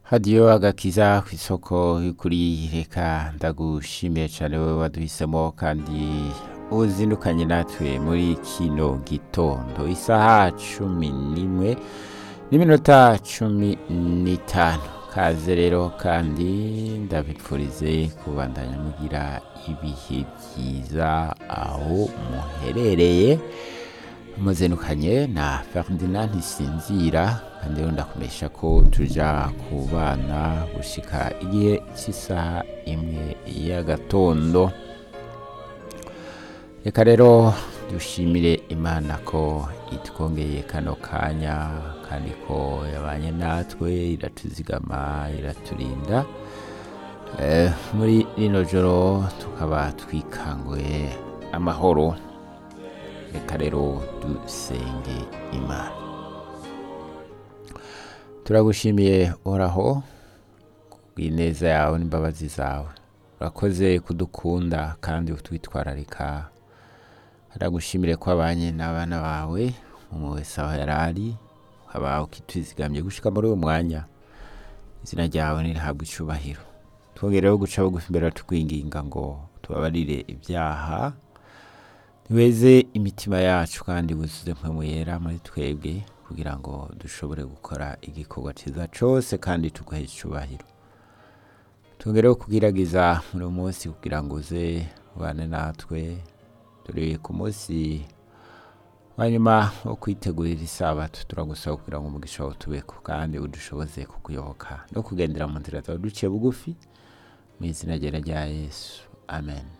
hadiyo agakiza ku isoko y'ukuri reka ndagushimiye cyane wowe waduhisemo kandi uzindukanye natwe muri kino gitondo isaha cumi n'imwe n'iminota cumi n'itanu kaze rero kandi ndabipfurize kubandanya mugira ibihe byiza aho muherereye muzindukanye na Ferdinand Ntisinzira kandi rero ndakumesha ko tuja kubana gushika igihe cy'isaha imwe y'agatondo reka rero dushimire imana ko itwongeye kano kanya kandi ko yabanye natwe iratuzigama iraturinda Eh, muri rino joro tukaba twikanguye amahoro reka rero dusenge imana turagushimiye uhoraho kubw'ineza yawe n'imbabazi zawe urakoze kudukunda kandi utwitwararika haragushimire ko abanye n'abana bawe umwe wese aho yari ari ukaba ukitwizigamye gushika muri uyu mwanya izina ryawe nirihabwa icubahiro twongereho guca bugufi imbere tukwinginga ngo tubabarire ibyaha niweze imitima yacu kandi wuzuze mpemu yera muri twebwe kugira ngo dushobore gukora igikorwa cyiza cyose kandi tuguhe icubahiro twongereho kugiragiza muri uyu munsi kugira ngo uze ubane natwe turi ku munsi wa nyuma wo kwitegurira isabato turagusaba kugira ngo umugisha wawe tubeko kandi udushoboze kukuyoboka no kugendera mu nzira zawe duciye bugufi mu izina ryera rya yesu amen